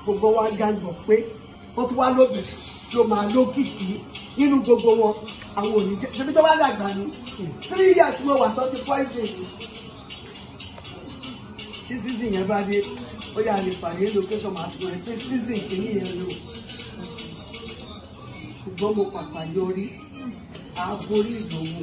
gbogbo wa gàgbọ́ pé wọ́n tún wá lóbìnrin ló máa lókìkí nínú gbogbo wọn àwọn òní jẹ́ ṣebí tó bá dàgbà ní three years ló wà tó ti poison tí season yẹn bá dé ó yà lè pàdé location máa fi hàn pé season kìíní yẹn lò ṣùgbọ́n mo pàpà yọrí àborí ìdòwò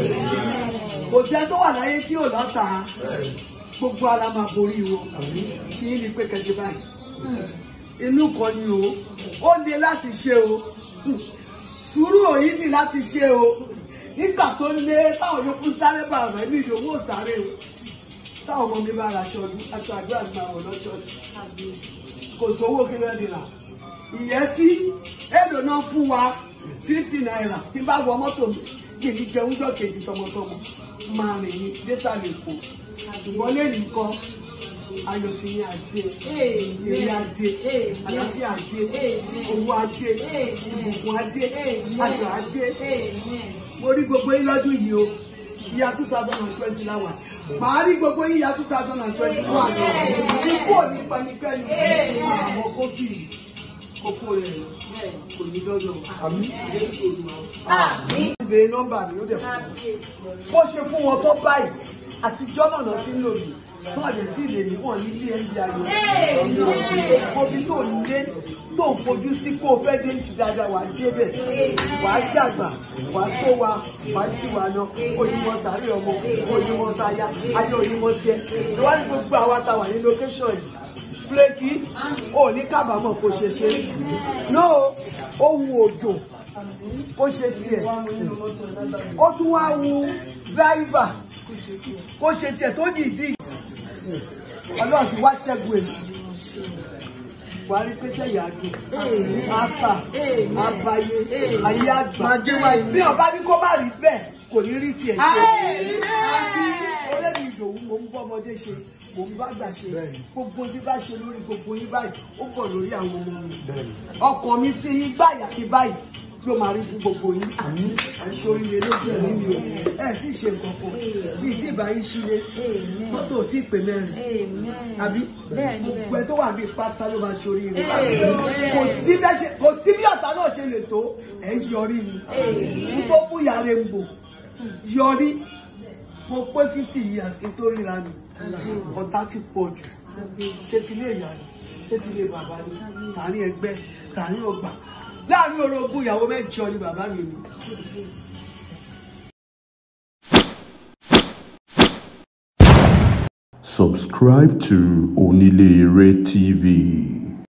kò sí ẹ tó wà láyé tí ò lọ́ta gbogbo ara máa borí wọn tí ní pé kẹsì báyìí inú kan ni o ó le láti ṣe o sùúrù òyìnbí láti ṣe o nígbà tó lé táwọn yòókù sáré bá ọ̀rọ̀ ẹ̀mí ìdòwò sáré o táwọn ọmọ mi bá ra aṣọ ọdún aṣọ àdúrà ní àwọn ọlọ́ṣọ́ọ̀ṣì kò sówó kí lóò dìrà ìyẹ́sí èlò náà fún wa fifty naira tí n bá wọ mọ́tò mi kì í jẹun jọ kejì tọmọtọmọ máa rìn ní désàlẹ̀ fò ṣùgbọ́n lẹ́yìn nǹkan ayọ̀ ti ní adé èrè adé àlàáfíà adé owó adé ìbùkún adé ayọ̀ adé mo rí gbogbo yín lọ́dún yìí o ìyá two thousand and twenty láwà màá rí gbogbo yín ìyá two thousand and twenty one ikú ò ní panikẹ́ni àwọn kófì kókó rẹ̀ kò ní dọ́dọ̀ àmì Jésù Olúwa. ìbéèrè nọ́mbà mi ó dẹ̀ fún wọn bó ṣe fún wọn tó báyìí àtijọ́ náà náà ti ń lò mí fún àdé tí ìlè mi wọ̀n nílé ẹ̀ńdí ayọ̀ omi tó ń lé tó ń fojú sí pé o fẹ́ dé ti dáadáa wà á débẹ̀ wà á jàgbà wà á tó wa wà á jù wá lọ onímọ̀ sàárè ọmọ onímọ̀ táyà ayé onímọ̀ tiẹ̀ ìwádìí gbogbo àwa ta wà ní lókẹ́sọ̀n yìí fúlẹ́kì ò ní kábàámọ̀ kó ṣe ṣe náà ó wu òjò ó ṣe tiẹ̀ ó tún wá wu dráìvà kó ṣe tiẹ̀ tó dìídì ọlọ́run ti wá ṣẹ́gun èṣù wà á rí pé sẹ́yìn àdùn àtà àbáyé ayé àgbà bí ọba ní kó má rí bẹ́ẹ̀ kò ní rí tiẹ̀ ṣe àbí olórí ìdòwú mo ń bọ́ ọmọdé ṣe mo ń bá gbà ṣe gbogbo tí bá ṣe lórí gbogbo yín báyìí ó bọ̀ lórí àwọn ọmọ mi ọkàn mi sí yín gbàyà kí báyìí ló máa rí fún gbogbo yín àṣọ ilé lójú ẹ̀mí mi ò ẹ̀ tí ì ṣe nǹkan kan bíi tí ìbá yín sílé mọ́tò tí ì pè mẹ́rin àbí gbogbo ẹ tó wà bíi pátá ló máa ṣorí rẹ̀ kò sí bẹ́ẹ̀ ṣe kò sí bí ọ̀tá náà ṣe lè tó ẹ̀ ń yọrí ni kú tó kú yàrá ń bò yọrí mo pé fifty years kí n tó ríra mi ọ̀tá ti pọ̀ jù ṣé ti lé ìyá ni ṣé ti lé bàbá ni tààrin ẹgbẹ́ tààrin ọgbà láàrin orogún ìyàwó mẹ́jọ ni bàbá mi ni. Subscribe to Onilere TV.